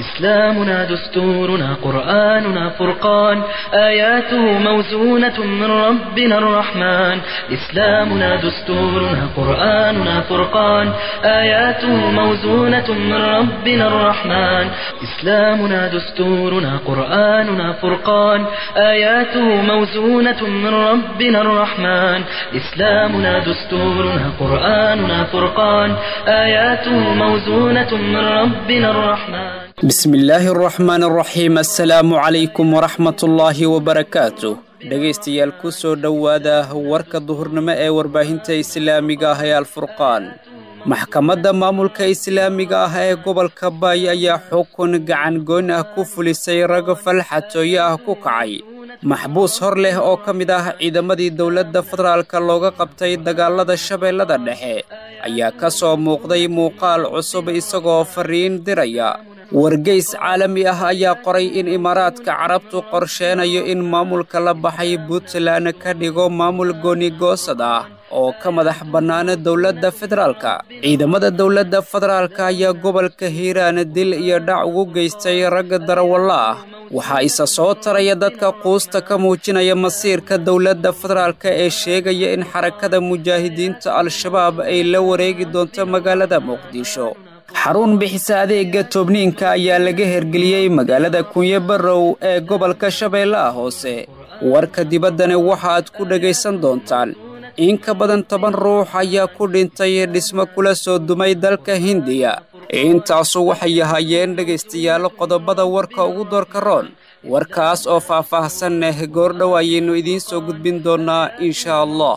إسلامنا دستورنا قرآننا فرقان آياته موزونة من ربنا الرحمن إسلامنا دستورنا قرآننا فرقان آياته موزونة من ربنا الرحمن إسلامنا دستورنا قرآننا فرقان آياته موزونة من ربنا الرحمن إسلامنا دستورنا قرآننا فرقان آياته موزونة من ربنا الرحمن bismillaahi araxmaan araxiim assalaamu calaykum waraxmatullaahi wabarakaatu dhegaystayaal ku soo dhowaada warka duhurnimo ee warbaahinta islaamiga ah ee alfurqaan maxkamadda maamulka islaamiga ah ee gobolka baay ayaa xukun gacan goyn ah ku fulisay rag falxatooye ah ku kacay maxbuus hor leh oo ka mid ah ciidamadii dowladda federaalka looga qabtay dagaalada shabeellada dhexe ayaa ka soo muuqday muuqaal cusub isagoo fariin diraya wargeys caalami ah ayaa qoray in imaaraadka carabtu qorsheenayo in maamulka la baxay puntland ka dhigo maamul goonigoosad ah oo ka madax bannaana dowladda federaalka ciidamada dowladda federaalka ayaa gobolka hiiraan dil iyo dhac ugu geystay ragga darawalla ah waxaa isa soo taraya dadka quusta ka muujinaya masiirka dowladda federaalka ee sheegaya in xarakada mujaahidiinta al-shabaab ay la wareegi doonto magaalada muqdisho xarun bixisa adeega toobniinka ayaa laga hergeliyey magaalada kunyo barrow ee gobolka shabeellaha hoose warka dibaddana waxaaad ku dhegaysan doontaan in ka badan toban ruux ayaa ku dhintay dhismo kula soo dumay dalka hindiya intaasu waxay ahaayeen dhegaystayaal qodobada warka ugu doorka roon warkaas oo faah-faahsan eh goordhow ayaynu idiin soo gudbin doonnaa insha allah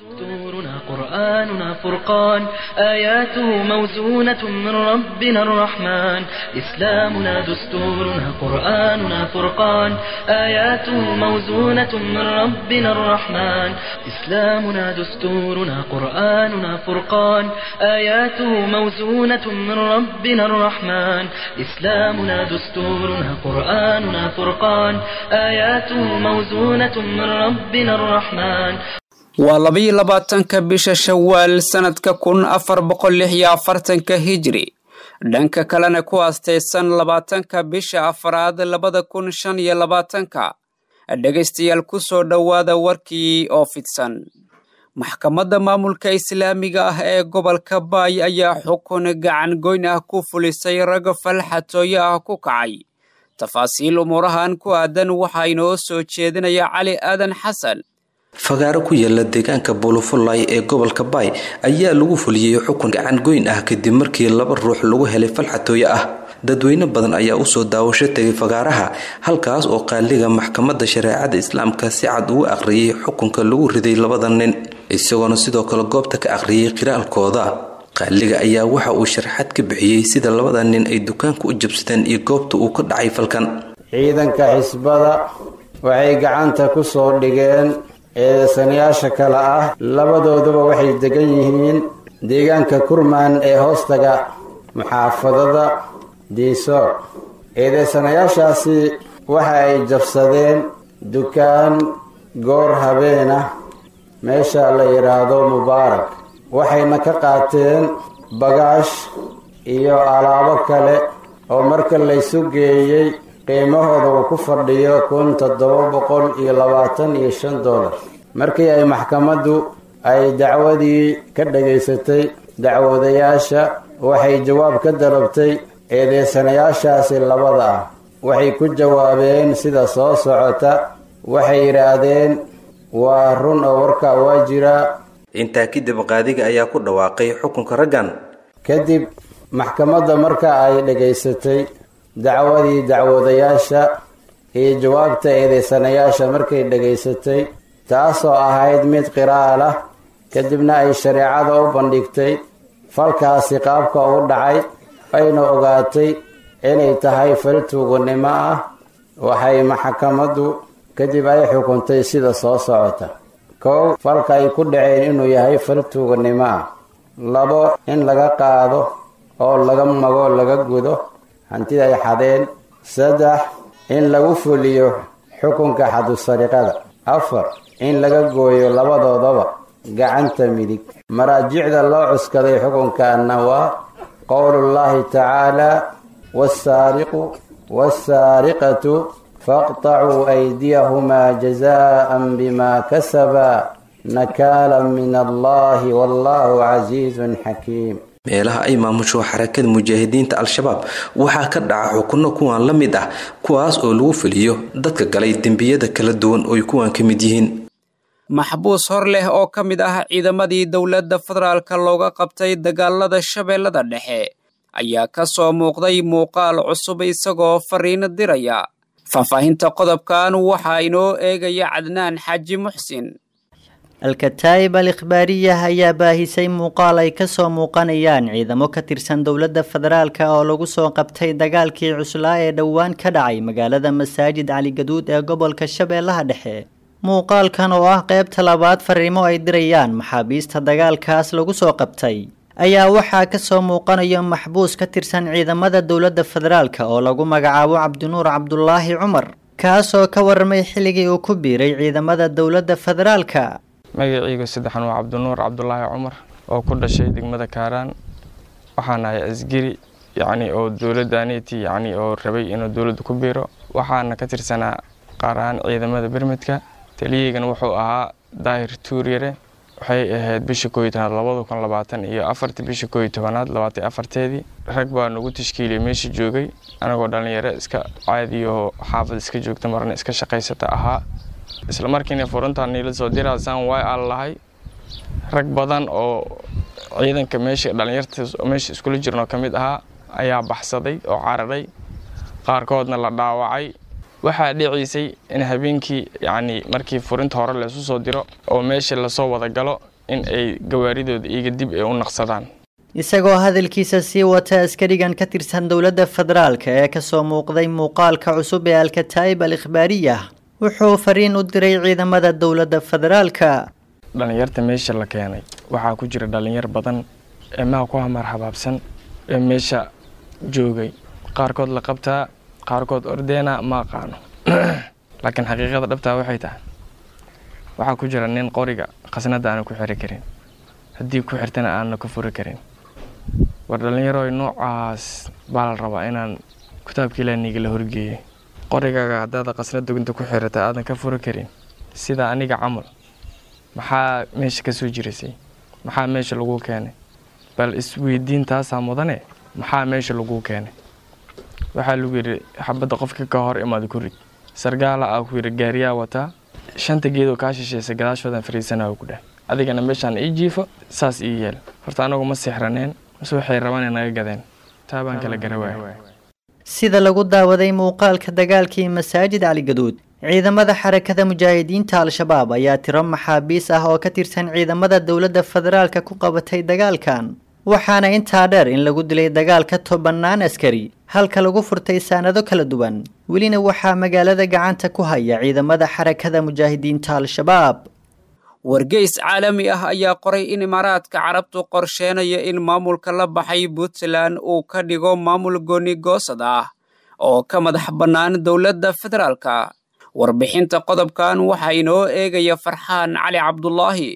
قرآننا فرقان آياته موزونة من ربنا الرحمن إسلامنا دستورنا قرآننا فرقان آياته موزونة من ربنا الرحمن إسلامنا دستورنا قرآننا فرقان آياته موزونة من ربنا الرحمن إسلامنا دستورنا قرآننا فرقان آياته موزونة من ربنا الرحمن waa labayo labaatanka bisha shawaal sannadka kun afar boqol lix iyo afartanka hijri dhanka kalena ku aastaysan labaatanka bisha afaraad labada kun shan iyo labaatanka dhegaystayaal ku soo dhowaada warkii oo fidsan maxkamadda maamulka islaamiga ah ee gobolka baay ayaa xukun gacan goyn ah ku fulisay rag falxatooye ah ku kacay tafaasiil umuurahan ku aadan waxaa inoo soo jeedinaya cali aadan xasan fagaaro ku yaala deegaanka buulufulay ee gobolka baay ayaa lagu fuliyey xukun gacan goyn ah kadib markii laba ruux lagu helay falxatooye ah dadweyne badan ayaa usoo daawasho tegay fagaaraha halkaas oo qaaliga maxkamadda shareecada islaamka si cad ugu aqriyay xukunka lagu riday labada nin isagoona sidoo kale goobta ka aqriyay qiraalkooda qaaliga ayaa waxa uu sharaxad ka bixiyey sida labada nin ay dukaanka u jabsadeen iyo goobta uu ka dhacay falkan ciidanka xisbada waxay gacanta ku soo dhigeen eedasanayaasha kale ah labadooduba waxay degan yihiin deegaanka kurmaan ee hoostaga muxaafadada diisoor eedeysanayaashaasi waxa ay jabsadeen dukaan goor habeen ah meesha la yidhaahdo mubaarak waxayna ka qaateen bagaash iyo alaabo kale oo marka laysu geeyey qiimahooda uu ku fadhiyo kun toddoba boqol iyo labaatan iyo shan dollar markii ay maxkamaddu ay dacwadii ka dhagaysatay dacwadayaasha waxay jawaab ka dalabtay eedeysanayaashaasi labada ah waxay ku jawaabeen sida soo socota waxay yidhaahdeen waa run oo warkaa waa jiraa intaa kadib qaadiga ayaa ku dhawaaqay xukunka raggan kadib maxkamadda marka ay dhagaysatay dacwadii dacwadayaasha iyo jawaabta eedeysanayaasha markay dhagaysatay taasoo ahayd mid qiraal ah kadibna ay shareecada u bandhigtay falkaasi qaabka u dhacay ayna ogaatay inay tahay fal tuuganimo ah waxay maxkamaddu kadib ay xukuntay sida soo socota kow falka ay ku dhaceen inuu yahay fal tuuganimo ah labo in laga qaado oo laga mago laga gudo hantida ay xadeen saddex in lagu fuliyo xukunka xadusariqada afar in laga gooyo labadoodaba gacanta midig maraajicda loo cuskaday xukunkaana waa qowlullaahi tacaala wasaariqu wasaariqatu faqtacuu aydiyahumaa jazaan bima kasabaa nakaala min allahi wallahu casiizun xakiim meelaha ay maamusho xarakada mujaahidiinta al-shabaab waxaa ka dhaca xukunno kuwan la mid ah kuwaas oo lagu fuliyo dadka galay dembiyada kala duwan ooy kuwan ka mid yihiin maxbuus hor leh oo ka mid ah ciidamadii dowladda federaalka looga qabtay dagaalada shabeellada dhexe ayaa ka soo muuqday muuqaal cusub isagoo fariino diraya faahfaahinta qodobkan waxaa inoo eegaya cadnaan xaaji muxsin alkataa'ib al ikhbaariyah ayaa baahisay muuqaal ay ka soo muuqanayaan ciidamo ka tirsan dowladda federaalka oo lagu soo qabtay dagaalkii cuslaa ee dhowaan ka dhacay magaalada masaajid caligaduud ee gobolka shabeellaha dhexe muuqaalkan oo ah qaybta labaad fariimo ay dirayaan maxaabiista dagaalkaas lagu soo qabtay ayaa waxaa ka soo muuqanaya maxbuus ka tirsan ciidamada dowladda federaalka oo lagu magacaabo cabdinuur cabdulaahi cumar kaasoo ka warramay xilligii uu ku biiray ciidamada dowladda federaalka magaciyga saddexan waa cabdinuur cabdulaahi cumar oo ku dhashay degmada kaaraan waxaan ahay asgari yacni oo dowladdaaniti yacni oo rabay inuu dowladda ku biiro waxaana ka tirsanaa qaar ahaan ciidamada bermedka taliyaygana wuxuu ahaa daahir tuuryare waxay ahayd bisha kooiyo tobanaad labada kun labaatan iyo afartii bisha kooiyo tobanaad labaatan afarteedii rag baa nagu tashkiiliyay meesha joogay anagoo dhallinyaro iska caadiyoo xaafad iska joogta marna iska shaqaysata ahaa isla markiina furuntaa niila soo diraasaan way aan lahay rag badan oo ciidanka meesha dhallinyarta meesha iskula jirnoo ka mid ahaa ayaa baxsaday oo cararay qaarkoodna la dhaawacay waxaa dhiciisay in habeenkii yacni markii furinta hore laysu soo diro oo meesha lasoo wada galo in ay gawaaridooda iyaga dib ay u naqsadaan isagoo hadalkiisa sii wata askarigan ka tirsan dowladda federaalka ee kasoo muuqday muuqaalka cusub ee alkataa'ib al ikhbaariyah wuxuu fariin u diray ciidamada dowladda federaalka dhallinyarta meesha la keenay waxaa ku jira dhallinyar badan ee maha ku hamar habaabsan ee meesha joogay qaarkood la qabtaa qaarkood ordeena ma aqaano laakiin xaqiiqada dhabtaa waxay tahay waxaa ku jira nin qoriga khasnadda aana ku xiri karin haddii ku xirtana aanna ka furi karin war dhallinyarooy noocaas baa la rabaa inaan kitaabka ilaaniga la horgeeyey qorigaaga haddaada khasnad dugunta ku xirata aadan ka furi karin sida aniga camal maxaa meesha ka soo jiraysay maxaa meesha laguu keenay bal isweydiin taasaa mudane maxaa meesha laguu keenay waxaa lagu yidhi xabadda qofka ka hor imaad ku rid sargaala aa ku yidhi gaariyaa wataa shanta geedoo kaa shisheysay gadaashoodan fariisanaa ku dheh adigana meeshaan ii jiifo saas ii yeel horta anagu ma sixraneen mase waxay rabaan inaga gadeen taa baan kala garawaaya sida lagu daawaday muuqaalka dagaalkii masaajid caligaduud ciidamada xarakada mujaahidiinta al-shabaab ayaa tiro maxaabiis ah oo ka tirsan ciidamada dowladda federaalka ku qabatay dagaalkan waxaana intaa dheer in lagu dilay dagaalka tobannaan askari halka lagu furtay saanado kala duwan welina waxaa magaalada gacanta ku haya ciidamada xarakada mujaahidiinta al-shabaab wargeys caalami ah ayaa qoray in imaaraadka carabtu qorsheenaya in maamulka la baxay puntland uu ka dhigo maamul gooni goosad ah oo ka madax bannaan dowladda federaalka warbixinta qodobkan waxaa inoo eegaya farxaan cali cabdulaahi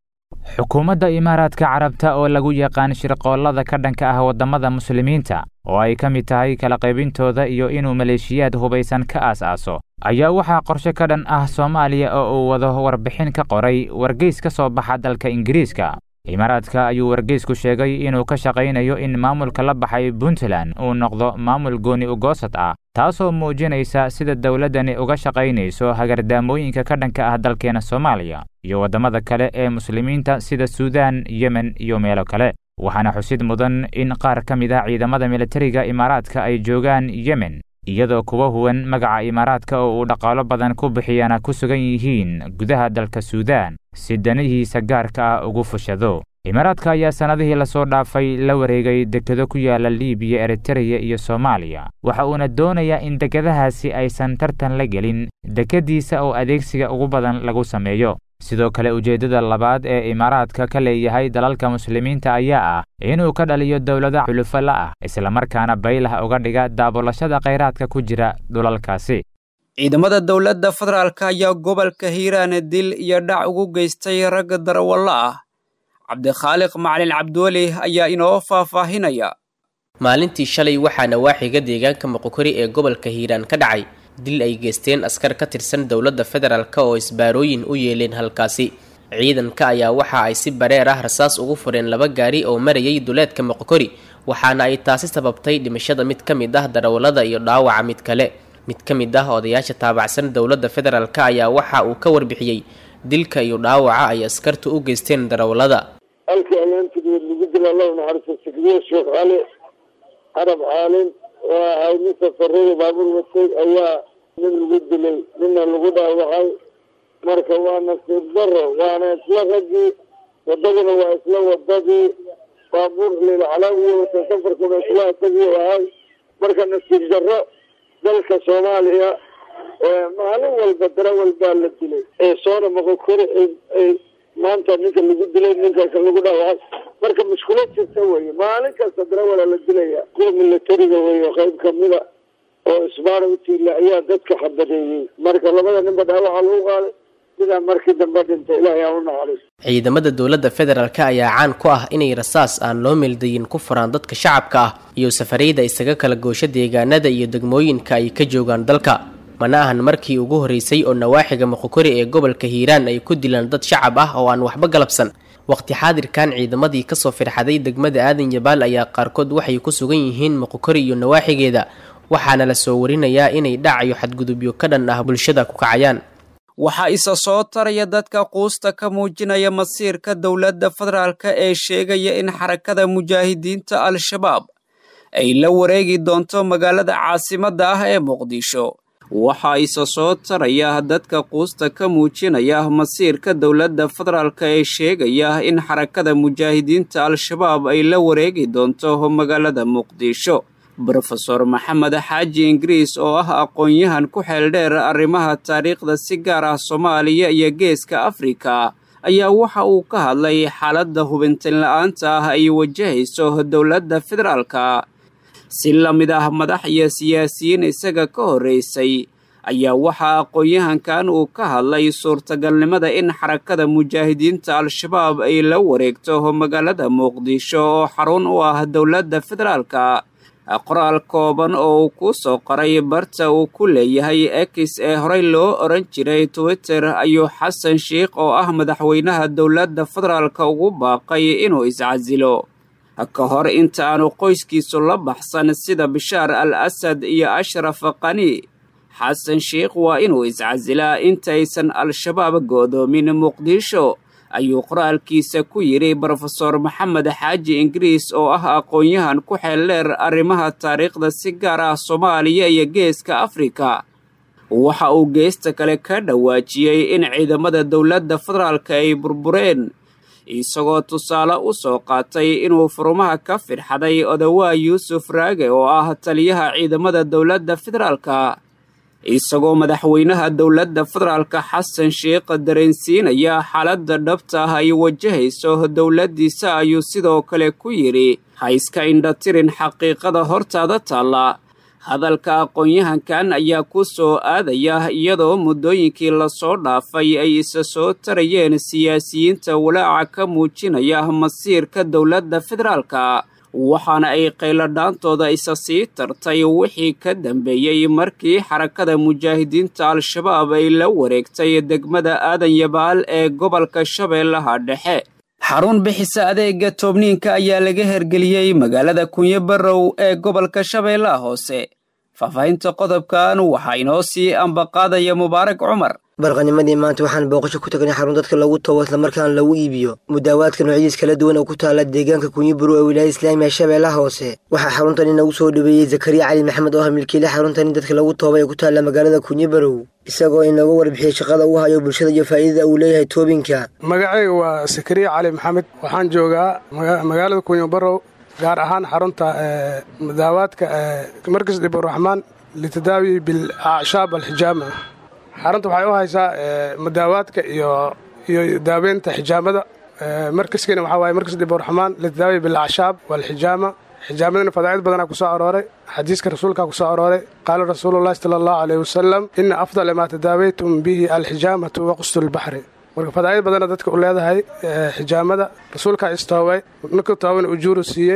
xukuumadda imaaraadka carabta oo lagu yaqaan shirqoollada ka dhanka ah waddamada muslimiinta oo ay ka mid tahay kala qaybintooda iyo inuu maleeshiyaad hubaysan ka aas-aaso ayaa waxaa qorshe ka dhan ah soomaaliya oo uu wado warbixin ka qoray wargeys ka soo baxa dalka ingiriiska imaaraadka ayuu wargeysku sheegay inuu ka shaqaynayo in maamulka la baxay puntland uu noqdo maamul gooni ugoosad ah taasoo muujinaysa sida dowladdani uga shaqaynayso hagardaamooyinka ka dhanka ah dalkeena soomaaliya iyo waddamada kale ee muslimiinta sida suudaan yemen iyo meelo kale waxaana xusid mudan in qaar ka mid ah ciidamada militariga imaaraadka ay joogaan yemen iyadoo kuwa huwan magaca imaaraadka oo uu dhaqaalo badan ku bixiyana ku sugan yihiin gudaha dalka suudaan si danihiisa gaarka ah ugu fushado imaaraadka ayaa sannadihii lasoo dhaafay la wareegay dekedo ku yaala liibiya eritereya iyo soomaaliya waxa uuna doonayaa in dekedahaasi aysan tartan la gelin dekadiisa oo adeegsiga ugu badan lagu sameeyo sidoo kale ujeeddada labaad ee imaaraadka ka leeyahay dalalka muslimiinta ayaa ah inuu ka dhaliyo dowlado xulufo la ah islamarkaana baylah uga dhiga daabulashada khayraadka ku jira dhulalkaasi ciidamada dowladda federaalka ayaa gobolka hiiraane dil iyo dhac ugu geystay ragga darawallo ah cabdikhaaliq macalin cabdiweli ayaa inoo faahfaahinaya maalintii shalay waxaa nawaaxiga deegaanka moqokori ee gobolka hiiraan ka dhacay dil ay geysteen askar ka tirsan dowladda federaalk oo isbaarooyin u yeeleen halkaasi ciidanka ayaa waxa ay si bareer ah rasaas ugu fureen laba gaari oo marayay duleedka moqokori waxaana ay taasi sababtay dhimashada mid ka mid ah darawallada iyo dhaawaca mid kale mid ka mid ah odayaasha taabacsan dowladda federaalk ayaa waxa uu ka warbixiyey dilka iyo dhaawaca ay askartu u geysteen darawallada halkii ayaantigeed lagu dila allahu naxariisto sigdiye sheekh cali carab caalin oo ahay nin safarada baabuur watay ayaa nin lagu dilay ninna lagu dhaawacay marka waa nasiib daro waana isla raggii wadaduna waa isla wadadii baabuur lilcalaawiya wata safarkuna isla isagii ahay marka nasiib daro dalka soomaaliya maalin walba darawal baa la dilay ee soona moqokori ay maanta ninka lagu dilay ninka lagu dhaawacay marka mushkulad jirta weye maalin kasta darawala la dilaya kuwa milatariga weeye qayb kamida oo isbaara utiila ayaa dadka xabadeeyey marka labada ninba dhaawaca lagu qaaday sidaa markii dambe dhintay ilaahay aan u naxariis ciidamada dowladda federaalk ayaa caan ku ah inay rasaas aan loo meeldayin ku furaan dadka shacabka ah iyo safarayda isaga kala goosho deegaanada iyo degmooyinka ay ka joogaan dalka mana ahan markii ugu horreysay oo nawaaxiga moqokori ee gobolka hiiraan ay ku dilaan dad shacab ah oo aan waxba galabsan waqti xaadirkan ciidamadii kasoo firxaday degmada aadan yabaal ayaa qaarkood waxay ku sugan yihiin moqokori iyo nawaaxigeeda waxaana la soo warinayaa inay dhacayo xadgudubyo ka dhan ah bulshada ku kacayaan waxaa isa soo taraya dadka quusta ka muujinaya masiirka dowladda federaalk ee sheegaya in xarakada mujaahidiinta al-shabaab ay la wareegi doonto magaalada caasimadda ah ee muqdisho waxaa isa soo taraya dadka quusta ka muujinaya masiirka dowladda federaalk ee sheegaya in xarakada mujaahidiinta al-shabaab ay la wareegi doonto magaalada muqdisho brofeor maxamed xaaji ingiriis oo ah aqoon-yahan ku xeeldheer arrimaha taariikhda si gaar ah soomaaliya iyo geeska afrika ayaa waxa uu ka hadlay xaaladda hubintin la-aanta ah ay wajahayso dowladda federaalka si la mid ah madax iyo siyaasiyiin isaga ka horreysay ayaa waxaa aqoon-yahankan uu ka hadlay suurtagalnimada in xarakada mujaahidiinta al-shabaab ay la wareegto magaalada muqdisho oo xarun u ah dowladda federaalka qoraal kooban oo uu ku soo qoray barta uu ku leeyahay ex ee horey loo oran jiray twitter ayuu xasan sheikh oo ah madaxweynaha dowladda federaalka ugu baaqay inuu iscasilo ka hor inta aanu qoyskiisu la baxsan sida bishaar al asad iyo ashraf qani xasan sheikh waa inuu iscasilaa intaysan al-shabaab go'doomin muqdisho ayuu qoraalkiisa ku yidhi brofeor maxamed xaaji ingiriis oo ah aqoon-yahan ku xeeldheer arrimaha taariikhda si gaar ah soomaaliya iyo geeska afrika waxa uu geesta kale ka dhawaajiyey in ciidamada dowladda federaalka ay burbureen isagoo tusaale u soo qaatay inuu furumaha ka firxaday odawaa yuusuf raage oo ah taliyaha ciidamada dowladda federaalka isagoo madaxweynaha dowladda federaalka xasan sheikh dareensiinaya xaaladda dhabta ah ay wajahayso dowladdiisa ayuu sidoo kale ku yidhi ha iska indhatirin xaqiiqada hortaada taalla hadalka aqoon-yahankan ayaa ku soo aadaya iyadoo muddooyinkii lasoo dhaafay ay isa soo tarayeen siyaasiyiinta walaaca ka muujinaya masiirka dowladda federaalka waxaana ay qayladhaantooda isa sii tartay wixii ka dambeeyey markii xarakada mujaahidiinta al-shabaab ay la wareegtay degmada aadan yabaal ee gobolka shabeellaha dhexe xarun bixisa adeega toobniinka ayaa laga hergeliyey magaalada kunyo barrow ee gobolka shabeellaha hoose faahfaahinta qodobkan waxaa inoo sii ambaqaadaya mubaarak cumar barqanimadii maanta waxaan booqasho ku tagnay xarun dadka lagu toobo islamarkaana lagu iibiyo mudaawaadka noocyadiis kala duwan oo ku taala deegaanka kunyiburu ee wilaayada islaamiga shabeellaha hoose waxaa xaruntani nagu soo dhaweeyey zakariya cali maxamed oo ah milkiile xaruntani dadka lagu tooba ee ku taalla magaalada kunyibarow isagoo inooga warbixiyey shaqada uu hayo bulshada iyo faa'iidada uu leeyahay toobinka magacayga waa zakariya cali maxamed waxaan joogaa magaalada kunyibarow gaar ahaan xarunta mudaawaadka markas dhiburaxmaan litadaawi bilacshaab alxijaama xarunta waxay u haysaa mudaawaadka iyo iyo daaweynta xijaamada markaskiina waxaa waaye markas dhiburaxmaan litadaawi bilacshaab walxijaama xijaamadana fadaa'id badanaa ku soo arooray xadiiska rasuulkaa ku soo arooray qaala rasuulullahi sala allahu caleyhi wasalam ina afdala maa tadaawaytum bihi alxijaamatu waqustu lbaxri marka fadaa'id badana dadka u leedahay xijaamada rasuulkaa istoobay ninka toobana ujuuru siiyey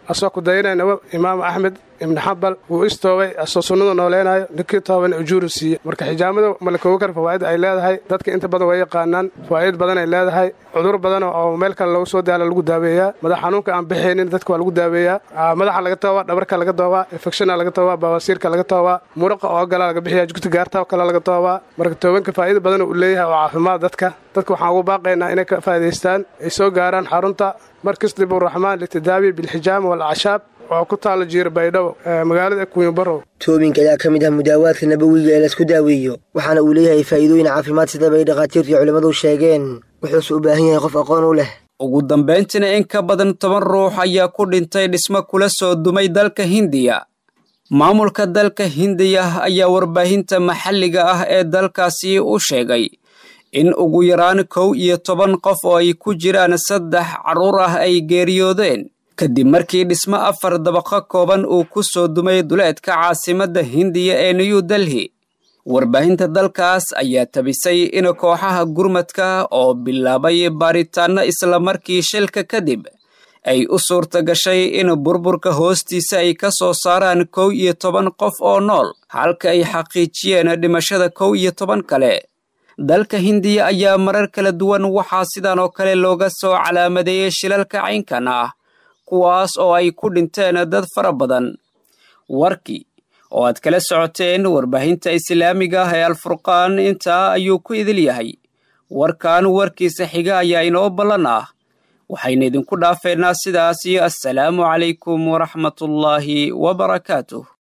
asoo ku dayanayna imaam axmed ibni xambal wuu istoobay asoo sunnada nooleynayo ninkii toobana ujuuru siiye marka xijaamada malakooga kar fawaa'id ay leedahay dadka inta badan way yaqaanaan fawaa'id badan ay leedahay cudur badan oo meel kale lagu soo daala lagu daaweeyaa madax xanuunka aan bixaynin dadka waa lagu daaweeyaa madaxa laga toobaa dhabarka laga toobaa infectiona laga toobaa bawaasiirka laga toobaa muraqa oo gala laga bixiya jugta gaarta oo kale laga toobaa marka toobanka faa'iida badan uu leeyahay oo caafimaad dadka dadka waxaan ugu baaqaynaa inay ka faa'idaystaan ay soo gaaraan xarunta markas diburaxmaan litidaawi bilxijaama walacashaab oo ku taala jiira baydhabo magaalada kuwinbarow toobinka ayaa ka mid ah mudaawaadka nabawiga ee laisku daaweeyo waxaana uu leeyahay faa'iidooyin caafimaad sidaba ay dhakhaatiirtu iyo culimmadu sheegeen wuxuuse u baahan yahay qof aqoon u leh ugu dambayntiina in ka badan toban ruux ayaa ku dhintay dhismo kula soo dumay dalka hindiya maamulka dalka hindiya ayaa warbaahinta maxalliga ah ee dalkaasi u sheegay in ugu yaraan kow iyo toban qof oo ay ku jiraan saddex carruur ah ay geeriyoodeen kadib markii dhismo afar dabaqo kooban uu ku soo dumay duleedka caasimadda hindiya ee new delhi warbaahinta dalkaas ayaa tabisay in kooxaha gurmadka oo bilaabay baaritaanno islamarkii shilka kadib ay u suurta gashay in burburka hoostiisa ay ka soo saaraan kow iyo toban qof oo nool halka ay xaqiijiyeen dhimashada kow iyo toban kale dalka hindiya ayaa marar kala duwan waxaa sidan oo kale looga soo calaamadeeyey shilalka caynkan ah kuwaas oo ay ku dhinteen dad fara badan warkii oo aad kala socoteen warbaahinta islaamiga ah ee alfurqaan intaa ayuu ku idil yahay warkan warkiisa xiga ayaa inoo ballan ah waxayna idinku dhaafeynaa sidaas iyo assalaamu calaykum waraxmatullaahi wabarakaatuh